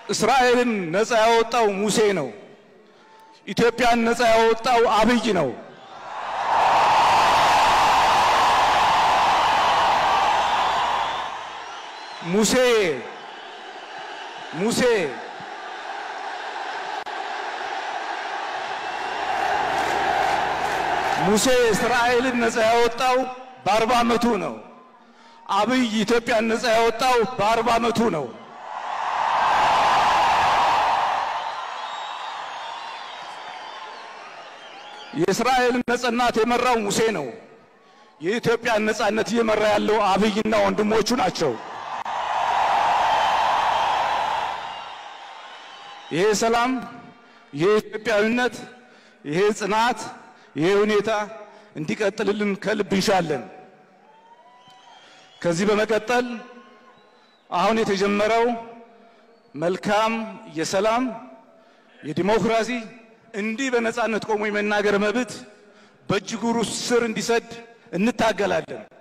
እስራኤልን ነፃ ያወጣው ሙሴ ነው። ኢትዮጵያን ነፃ ያወጣው አብይ ነው። ሙሴ ሙሴ ሙሴ እስራኤልን ነፃ ያወጣው በአርባ ዓመቱ ነው። አብይ ኢትዮጵያን ነፃ ያወጣው በአርባ ዓመቱ ነው። የእስራኤልን ነጻነት የመራው ሙሴ ነው። የኢትዮጵያን ነጻነት እየመራ ያለው አብይና ወንድሞቹ ናቸው። ይሄ ሰላም፣ ይሄ ኢትዮጵያዊነት፣ ይሄ ጽናት፣ ይሄ ሁኔታ እንዲቀጥልልን ከልብ እንሻለን። ከዚህ በመቀጠል አሁን የተጀመረው መልካም የሰላም የዲሞክራሲ እንዲህ በነጻነት ቆሞ የመናገር መብት በእጅጉሩ ስር እንዲሰድ እንታገላለን።